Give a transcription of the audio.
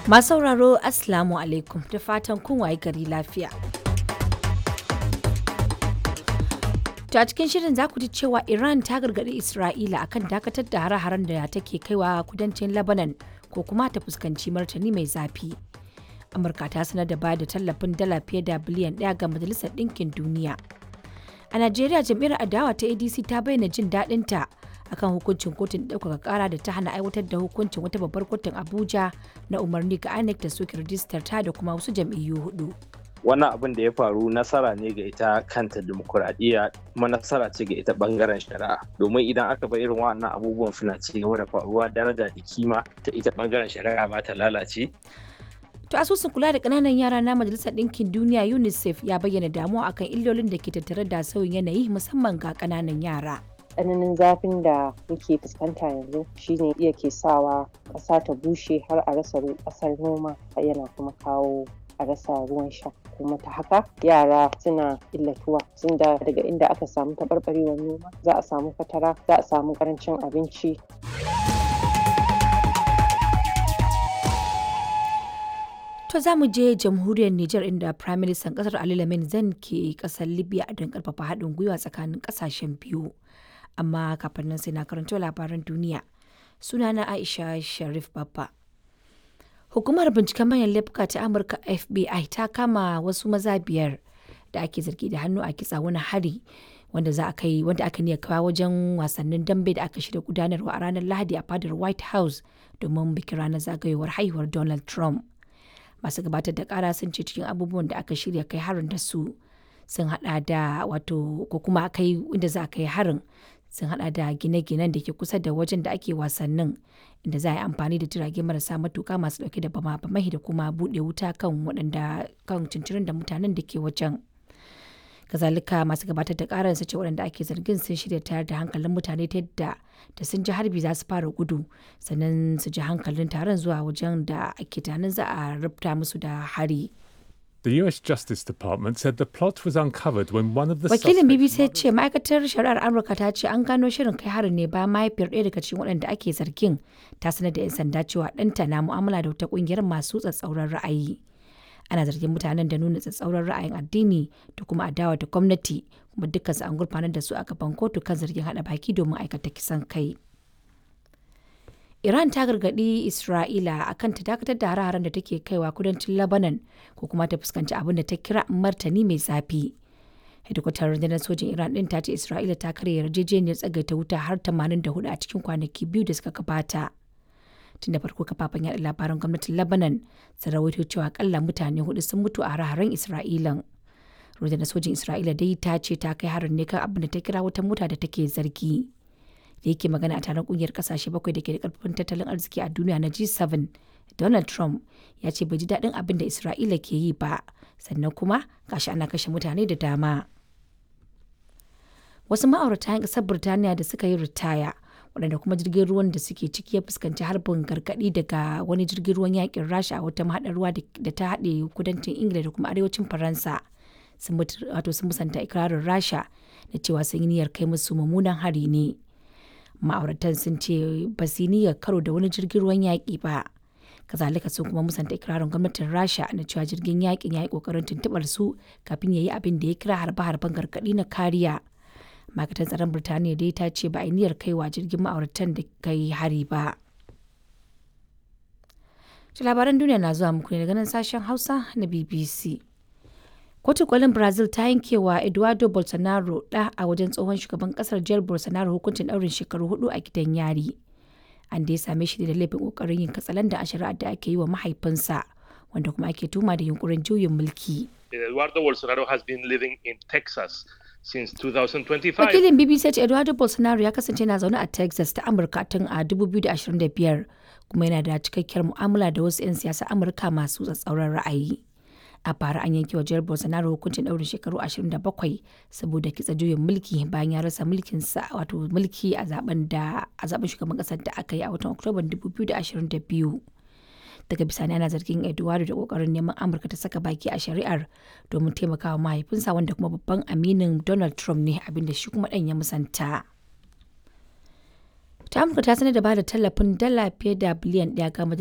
Masu sauraro Assalamu alaikum da fatan kun waye gari lafiya. To a cikin shirin za ku ji cewa Iran ta gargaɗi Isra'ila akan dakatar da hare-haren da take kaiwa kudancin Lebanon ko kuma ta fuskanci martani mai zafi. Amurka ta sanar da ba da tallafin dala fiye da biliyan ɗaya ga Majalisar Ɗinkin Duniya. A Najeriya jam'iyyar adawa ta ADC ta bayyana jin daɗinta akan hukuncin kotun ɗaukaka ƙara da ta hana aiwatar da hukuncin wata babbar kotun Abuja na umarni ga INEC da soke rijistar ta da kuma wasu jam'iyyu hudu. wannan abin da ya faru nasara ne ga ita kanta demokuraɗiyya kuma nasara ce ga ita bangaren shari'a domin idan aka bar irin wannan abubuwan suna ci gaba da faruwa daraja da kima ta ita bangaren shari'a ba ta lalace To asusun kula da ƙananan yara na Majalisar Ɗinkin Duniya UNICEF ya bayyana damuwa akan illolin da ke tattare da sauyin yanayi musamman ga ƙananan yara. tsananin zafin da muke fuskanta yanzu shine iya ke sawa ƙasa ta bushe har a rasa ƙasar noma yana kuma kawo a rasa ruwan sha kuma ta haka yara suna illatuwa sun da daga inda aka samu taɓarɓarewar noma za a samu fatara za a samu ƙarancin abinci To za mu je jamhuriyar Nijar inda Prime Minister kasar Ali Lamin Zan ke kasar Libya don karfafa haɗin gwiwa tsakanin ƙasashen biyu. Amma kafin nan sai na karanto labaran duniya. Sunana Aisha Sharif Babba. Hukumar binciken manyan laifuka ta Amurka FBI ta kama wasu maza biyar da ake zargi da hannu a kitsa wani hari wanda za a kai wanda aka niyya kawo wajen wasannin dambe da aka shirya gudanarwa a ranar Lahadi a fadar White House domin bikin ranar zagayowar haihuwar Donald Trump. Masu gabatar da kara sun ce cikin abubuwan da aka shirya kai harin da su sun hada da wato ko kuma kai inda za a kai harin sun hada da gine-ginen da ke kusa da wajen da ake wasannin inda za a yi amfani da jirage marasa matuka masu dauke da bama bamai da kuma bude wuta kan waɗanda kan cincirin da mutanen da ke wajen kazalika masu gabatar da karar su ce waɗanda ake zargin sun shirya tayar da hankalin mutane ta yadda da sun ji harbi za su fara gudu sannan su ji hankalin taron zuwa wajen da ake tunanin za a rubuta musu da hari. The US Justice Department said the plot was uncovered when one of the Wakilin suspects BBC ya ce ma'aikatar shari'ar Amurka ta ce an gano shirin kai harin ne ba mahaifiyar ɗaya daga cikin waɗanda ake zargin ta sanar da 'yan sanda cewa ɗanta na mu'amala da wata ƙungiyar masu tsatsauran ra'ayi. Ana zargin mutanen da nuna tsatsauran ra'ayin addini da kuma adawa da gwamnati kuma dukkansu an gurfanar da su a gaban kotu kan zargin haɗa baki domin aikata kisan kai. Iran ta gargaɗi Isra'ila akan ta dakatar da hare-haren da take kaiwa kudancin Lebanon ko kuma ta fuskanci abin da ta kira martani mai zafi. Hedikwatar rundunar sojin Iran ɗin ta ce Isra'ila ta karya yarjejeniyar tsagaita wuta har 84 a cikin kwanaki biyu da suka gabata. Tun da farko kafafen yaɗa labaran gwamnatin Lebanon sun rawaito cewa akalla mutane hudu sun mutu a hare-haren Isra'ilan. Rundunar sojin Isra'ila dai ta ce ta kai harin ne kan abin da ta kira wata mota da take zargi. da yake magana a taron kungiyar kasashe bakwai da ke da karfin tattalin arziki a duniya na G7, Donald Trump ya ce bai ji daɗin abin da Isra'ila ke yi ba, sannan kuma gashi ana kashe mutane da dama. Wasu ma'aurata 'yan ƙasar Birtaniya da suka yi ritaya, waɗanda kuma jirgin ruwan da suke ciki ya fuskanci harbin gargaɗi daga wani jirgin ruwan yakin Rasha a wata mahaɗar ruwa da ta haɗe kudancin Ingila da kuma arewacin Faransa. Sun musanta ikirarin Rasha da cewa sun yi niyyar kai musu mummunan hari ne. ma'auratan sun ce ba su niyyar karo da wani jirgin ruwan yaƙi ba kazalika sun kuma musanta ikirarin gwamnatin rasha na cewa jirgin yaƙin ya yi ƙoƙarin tuntuɓar su kafin ya yi abin da ya kira harbe-harben gargaɗi na kariya ma'aikatan tsaron birtaniya dai ta ce ba a niyyar kaiwa jirgin ma'auratan da kai hari ba labaran duniya na zuwa muku ne daga nan sashen hausa na bbc Kotun kolin Brazil ta yankewa Eduardo Bolsonaro ɗa a wajen tsohon shugaban kasar Jair Bolsonaro hukuncin ɗaurin shekaru hudu a gidan yari. An da ya same shi da laifin ƙoƙarin yin katsalanda a shari'ar da ake yi wa mahaifinsa, wanda kuma ake tuma da yunkurin juyin mulki. Eduardo Bolsonaro has been living in Texas since 2025. Wakilin BBC ce Eduardo Bolsonaro ya kasance na zaune a Texas ta Amurka tun a 2025 kuma yana da cikakkiyar mu'amala da wasu 'yan siyasa Amurka masu tsatsauran ra'ayi. a bara an yanke wa jihar bolsonaro hukuncin ɗaurin shekaru 27 saboda kitsa juyin mulki bayan ya rasa mulkinsa wato mulki a zaben da a zaben shugaban ƙasar da aka yi a watan oktoban 2022 daga bisani ana zargin eduardo da kokarin neman amurka ta saka baki a shari'ar domin taimakawa mahaifinsa wanda kuma babban aminin donald trump ne abinda shi kuma ɗan ya musanta ta amurka ta sanar da ba da tallafin dala fiye da biliyan ɗaya ga